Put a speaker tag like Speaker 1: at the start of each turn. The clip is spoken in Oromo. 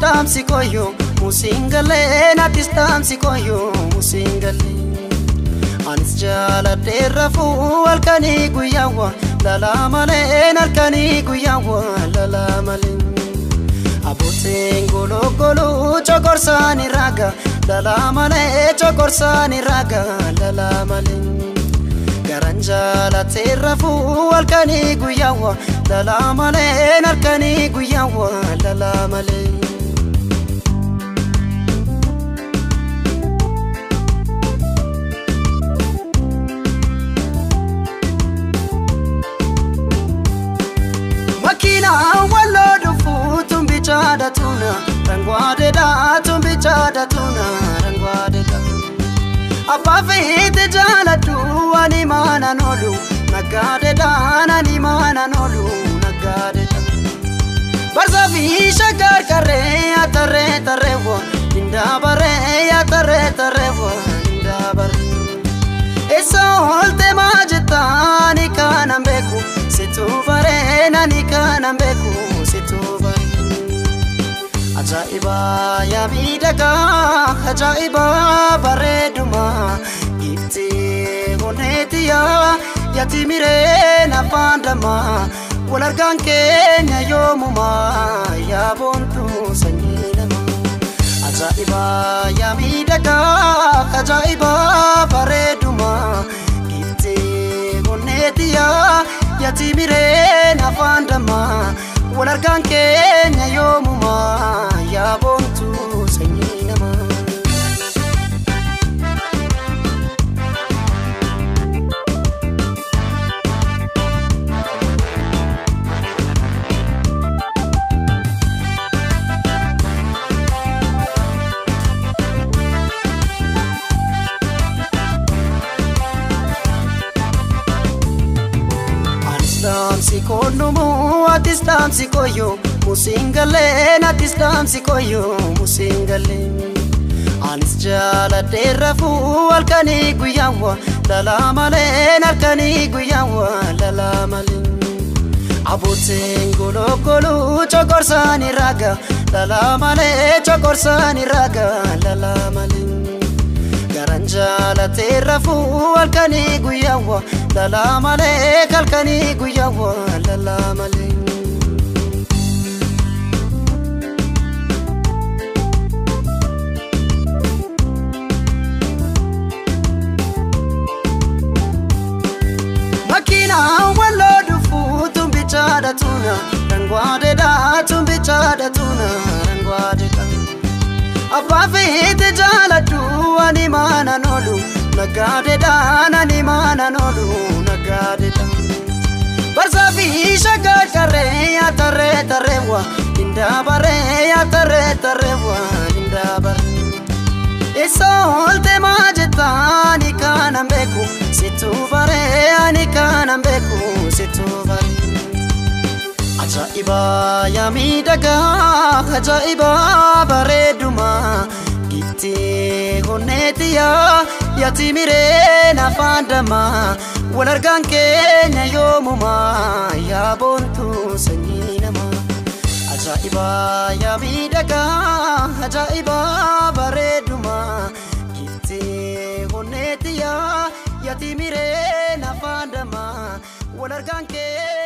Speaker 1: dhaamsi koyyoo musiin galee nattis dhaamsi koyyoo musiin galee. Anis jaaladhee rafuu halkanii guyyaawwa lalaa malee halkanii guyyaawwa lalaa malee. Abbootiin gologoluu cokorsaani raaga lalaa malee cokorsaani raaga lalaa malee. Garan jaalatee rafuu halkanii guyyaawwa lalaa malee halkanii guyyaawwa lalaa malee. Makiinaa walloo dhufuu tumbichaadha tuna rangwaadedha tumbichaadha tuna rangwaadedha. Abbaa feete jaaladhu ani maanan oolu naggaadedha ani maanan oolu naggaadedha. Barsaa fi shaggar qarree atarree tarreewwa indaabaree atarree tarreewwa indaabaree. Eessa oolte maa jettaani kanan beeku situu baree nani kanan beeku situu baree. Ajaa'iba yaa miidhagaa ajaa'iba bareedumaa giftee honeetiyaa yaati mireen afaan damaa wal argaan keenya yoomumaa yaa boontuu sanyii namaa. Ajaa'iba yaa miidhagaa ajaa'iba bareedumaa giftee honeetiyaa yaati mireen afaan damaa wal argaan keenya yoomumaa yaa boontuu sanyii namaa. dhaamsi koonumuu atis dhaamsi koyyoo musiin galee atis dhaamsi koyyoo musiin galee. Anis jaaladhee rafuu halkanii guyyaawwa lalaa malee halkanii guyyaawwa lalaa malee. Abbootiin gologoluu cokorsaani raaga lalaa malee cokorsaani raaga lalaa malee. Garan jaalatee rafuu halkanii guyyaawwa lalaa malee halkanii guyyaawwa lalaa malee. Makiinaa walloo dhufuu tumbichaadha tuna rangwaadedha tumbichaadha tuna rangwaadedha. Abbaa feete jaaladhu ani maanan oolu naggaadedha ani maanan oolu naggaadedha. Barsaa fi shaggar qarree atarree tarreewwa indaabaree atarree tarreewwa indaabaree. Eessa oolte maa jettaani kanan beeku situu baree ani kanan beeku situu baree. Ajaa'iba yaa miidhagaa ajaa'iba bareedumaa giftee honeetiyaa yaati mireen afaan damaa wal argaan keenya yoomumaa yaa boontuu sanyii namaa. Ajaa'iba yaa miidhagaa ajaa'iba bareedumaa giftee honeetiyaa yaati mireen afaan damaa wal argaan keenya.